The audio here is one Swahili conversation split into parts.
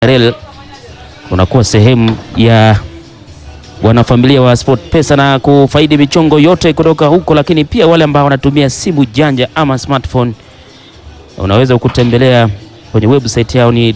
Rel unakuwa sehemu ya wanafamilia wa SportPesa na kufaidi michongo yote kutoka huko, lakini pia wale ambao wanatumia simu janja ama smartphone, unaweza kutembelea kwenye website yao ni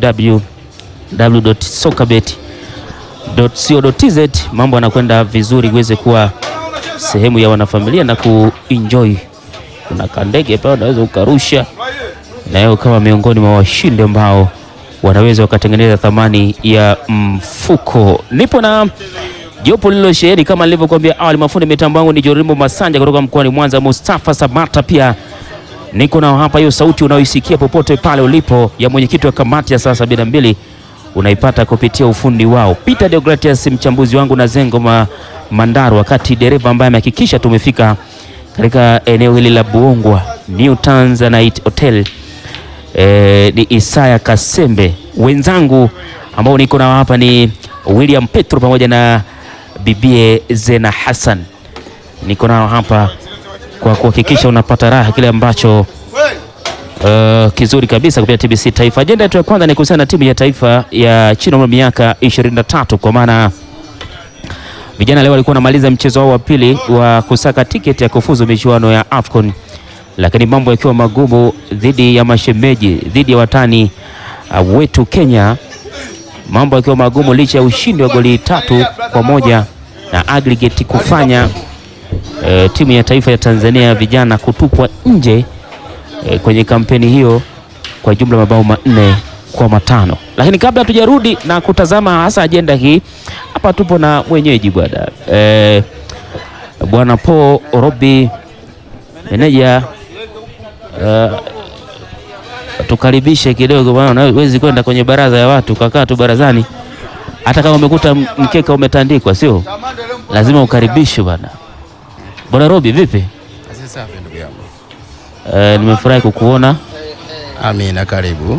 www.sokabet.co.tz. Mambo yanakwenda vizuri, uweze kuwa sehemu ya wanafamilia na kuenjoy. Kuna kandege pale unaweza ukarusha na yeye kama miongoni mwa washindi ambao wanaweza wakatengeneza thamani ya mfuko. Nipo na jopo lililosheheni kama nilivyokuambia awali. Mafundi mitambo yangu ni Jorimbo Masanja kutoka mkoani Mwanza, Mustafa Samata pia niko nao hapa. Hiyo sauti unaoisikia popote pale ulipo ya mwenyekiti wa kamati ya saa sabini na mbili unaipata kupitia ufundi wao Peter Deogratias, mchambuzi wangu na Zengo ma Mandaro, wakati dereva ambaye amehakikisha tumefika katika eneo hili la Buongwa New Tanzanite Hotel E, ni Isaya Kasembe. Wenzangu ambao niko nao hapa ni William Petro pamoja na bibie Zena Hassan. Niko nao hapa kwa kuhakikisha unapata raha kile ambacho uh, kizuri kabisa kupitia TBC Taifa. Ajenda yetu ya kwanza ni kuhusiana na timu ya taifa ya chini ya miaka 23 kwa maana vijana leo walikuwa wanamaliza mchezo wao wa pili wa kusaka tiketi ya kufuzu michuano ya AFCON lakini mambo yakiwa magumu dhidi ya mashemeji, dhidi ya watani uh, wetu Kenya, mambo yakiwa magumu licha ya ushindi wa goli tatu kwa moja na aggregate kufanya uh, timu ya taifa ya Tanzania ya vijana kutupwa nje uh, kwenye kampeni hiyo kwa jumla mabao manne kwa matano. Lakini kabla hatujarudi na kutazama hasa ajenda hii, hapa tupo na mwenyeji bwana uh, bwana Paul Robi meneja Uh, tukaribishe kidogo bwana, huwezi kwenda kwenye baraza ya watu kakaa tu barazani, hata kama umekuta mkeka umetandikwa, sio lazima ukaribishwe bwana. Bwana Robi, vipi? Safi ndugu yangu. Uh, nimefurahi kukuona. Amina, karibu.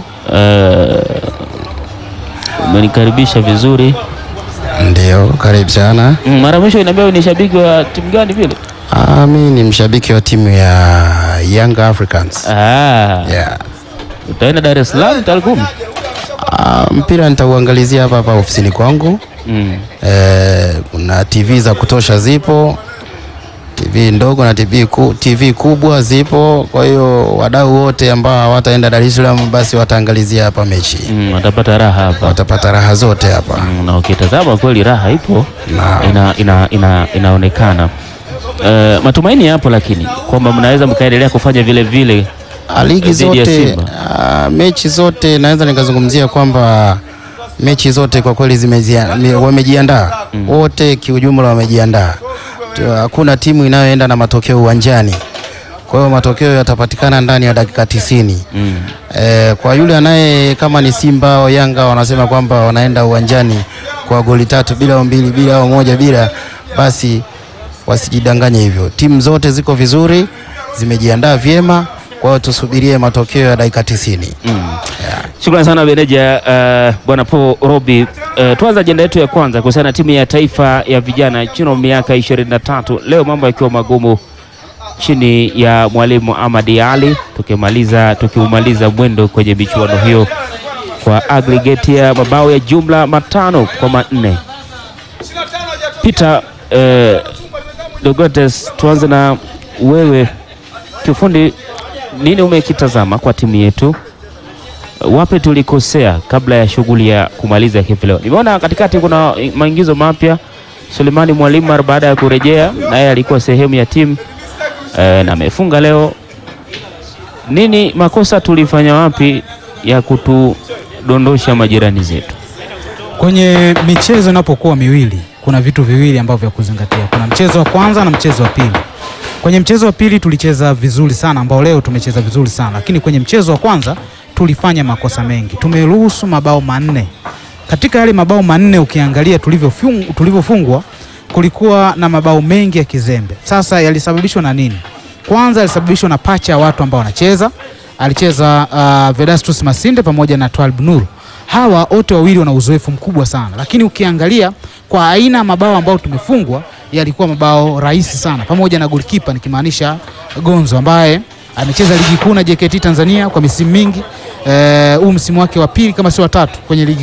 Umenikaribisha uh, vizuri. Ndio, karibu sana. Mm, mara mwisho inaambia ni shabiki wa timu gani vile? Ah, mimi ni mshabiki wa timu ya Young Africans. Ah, Yeah. utaenda Dar es Salaam tarehe kumi? Ah, mpira nitauangalizia hapa hapa ofisini kwangu. Mm. Eh, kuna TV za kutosha zipo, TV ndogo na TV, ku, TV kubwa zipo. Kwa hiyo wadau wote ambao hawataenda Dar es Salaam basi wataangalizia hapa mechi, Mm, watapata raha hapa. watapata raha zote hapa. Mm, na ukitazama kweli raha ipo Naam. ina, ina, ina, inaonekana. Uh, matumaini yapo, lakini kwamba mnaweza mkaendelea kufanya vile vile. Ah, ligi Dhidi ya zote Simba. ah, mechi zote naweza nikazungumzia kwamba mechi zote kwa kweli zimezia- mi- wamejiandaa wote kiujumla wamejiandaa Tu- hakuna timu inayoenda na matokeo uwanjani kwa hiyo matokeo yatapatikana ndani ya dakika tisini Mm. Eh, kwa yule anaye kama ni Simba au Yanga wanasema kwamba wanaenda uwanjani kwa goli tatu bila au mbili bila au moja bila, basi wasijidanganye hivyo. Timu zote ziko vizuri, zimejiandaa vyema, kwa hiyo tusubirie matokeo ya dakika tisini. Shukrani sana meneja uh, bwana Paul Robi. Uh, tuanze ajenda yetu ya kwanza kuhusiana na timu ya taifa ya vijana chini ya miaka 23. Leo mambo yakiwa magumu chini ya mwalimu Ahmad Ali, tukimaliza tukiumaliza mwendo kwenye michuano hiyo kwa aggregate ya mabao ya jumla matano kwa manne. Peter uh, Dogotes, tuanze na wewe kiufundi, nini umekitazama kwa timu yetu? Wapi tulikosea kabla ya shughuli ya kumaliza hivi leo? Nimeona katikati kuna maingizo mapya. Sulemani Mwalimu mara baada ya kurejea, naye alikuwa sehemu ya timu e, na amefunga leo. Nini makosa tulifanya wapi ya kutudondosha majirani zetu? Kwenye michezo inapokuwa miwili, kuna vitu viwili ambavyo vya kuzingatia. Kuna mchezo wa kwanza na mchezo wa pili. Kwenye mchezo wa pili tulicheza vizuri sana, ambao leo tumecheza vizuri sana, lakini kwenye mchezo wa kwanza tulifanya makosa mengi. Tumeruhusu mabao manne. Katika yale mabao manne, ukiangalia tulivyofung- tulivyofungwa, kulikuwa na mabao mengi ya kizembe. Sasa yalisababishwa na nini? Kwanza yalisababishwa na pacha ya watu ambao wanacheza. Alicheza uh, Vedastus Masinde pamoja na Twalib Nur hawa wote wawili wana uzoefu mkubwa sana, lakini ukiangalia kwa aina ya mabao ambayo tumefungwa yalikuwa mabao rahisi sana, pamoja na golikipa nikimaanisha Gonzo ambaye amecheza ligi kuu na JKT Tanzania kwa misimu mingi, eh, huu msimu wake wa pili kama sio wa tatu kwenye ligi